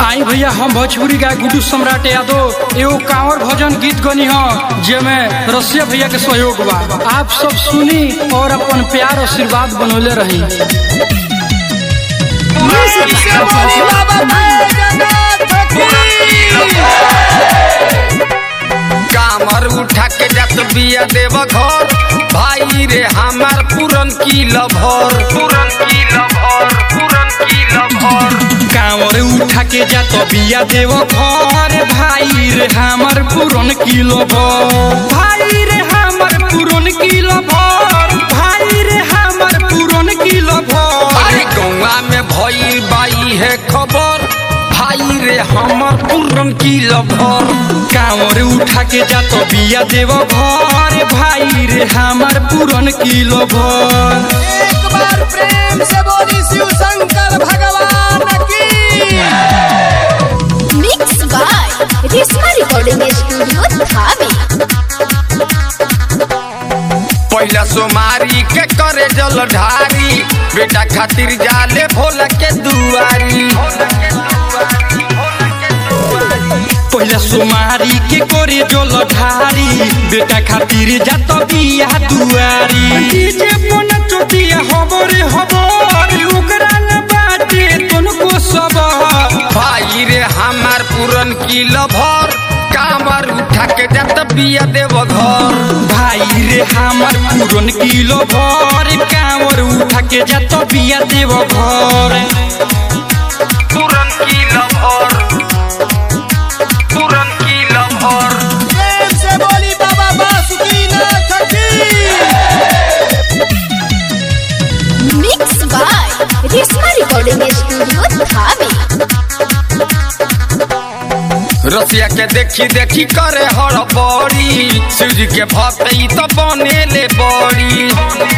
आई भैया हम भोजपुरी गाय गुड्डू सम्राट यादव एगो कांवर भजन गीत गनी ह जेमे रसिया भैया के सहयोग बा आप सब सुनी और अपन प्यार आशीर्वाद बनौले रही कामर उठा के जात बिया देव घर भाई रे हमार पूरन की लभर पूरन की लभर पूरन की लभर कांवर उठा के जा तो बिया देव घर भाई रे हमर पूरन किलो भर भाई रे हमर पूरन किलो भर भाई रे हमर पूरन किलो भर अरे गौवा में भई बाई है खबर भाई रे हमर पूरन की लभर कांवर उठा के जा तो बिया देव घर भाई रे हमर पूरन किलो भर एक बार प्रेम से बोली शिव शंकर भगवान की Mixed by Risma Recording Studio, Dhabi. पहला सोमारी के करे जल ढारी बेटा खातिर जाले भोला के दुआरी पहला सुमारी के कोरे जोल ढारी बेटा खातिर जात बिया दुआरी डीजे पन चोटिया हबरे हबर ओकरा न बाटे तनको सबर भाई रे हमार पूरन की लभर कामर उठा के जात बिया देव घर भाई रे हमर पूरन किलो भर कांवर उठा के जात बिया देव घर पूरन की लभर पूरन की लभर प्रेम से बोली बाबा बासुकीनाथ की Mixed by Risma Recording Studio, Dhabi. रसिया के देखी देखी करे हड़बड़ी शिवजी के भक्त ई तो बनेले बड़ी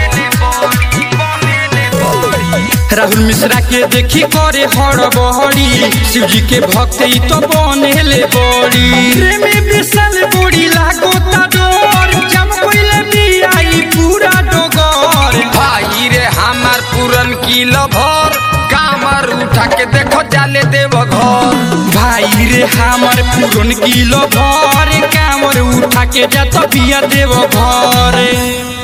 राहुल मिश्रा के देखी करे हड़बड़ी शिवजी के भक्त ई तो बनेले बड़ी प्रेमी विशाल बड़ी लागो ता डोर जम कोइले बियाई पूरा डोगर भाई रे हमार पूरन की लभर कामर उठा के देखो जाले देव घर भाई रे हमर पूरन किलो भर कामर उठा के जा तो बिया देव घर